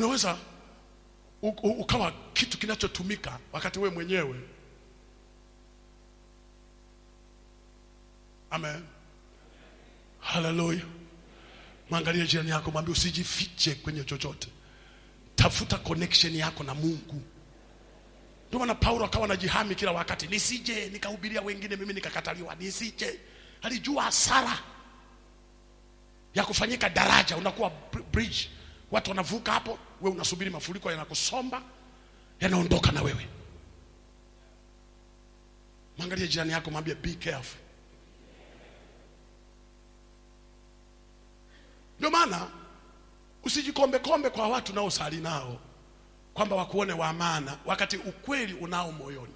unaweza u- u- ukawa kitu kinachotumika wakati we mwenyewe amen haleluya mwangalie jirani yako mwambie usijifiche kwenye chochote tafuta connection yako na mungu ndio maana paulo akawa anajihami kila wakati nisije nikahubiria wengine mimi nikakataliwa nisije alijua hasara ya kufanyika daraja unakuwa br- bridge watu wanavuka hapo we unasubiri mafuriko yanakusomba yanaondoka na wewe mwangalie jirani yako mwambie be careful ndio maana usijikombe kombe kwa watu naosali nao kwamba wakuone wa maana wakati ukweli unao moyoni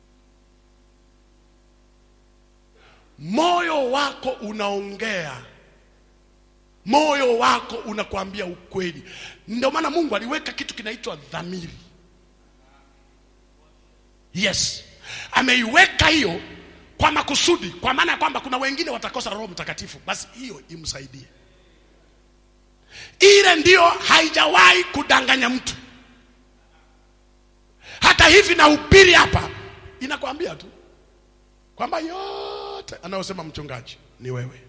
moyo wako unaongea moyo wako unakwambia ukweli ndio maana mungu aliweka kitu kinaitwa dhamiri yes ameiweka hiyo kwa makusudi kwa maana ya kwamba kuna wengine watakosa roho mtakatifu basi hiyo imsaidie ile ndio haijawahi kudanganya mtu hata hivi nahubiri hapa inakwambia tu kwamba yote anayosema mchungaji ni wewe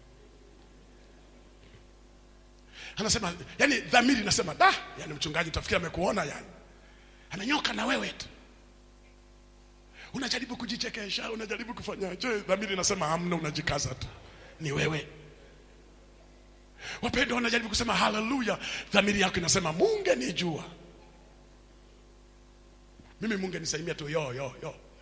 anasema yani dhamiri inasema da yani mchungaji utafikiri amekuona yani ananyoka na wewe tu unajaribu kujichekesha unajaribu kufanyaje dhamiri inasema hamna unajikaza tu ni wewe wapendwa wanajaribu kusema haleluya dhamiri yako inasema munge nijua mimi munge nisaimia tu yo yo yo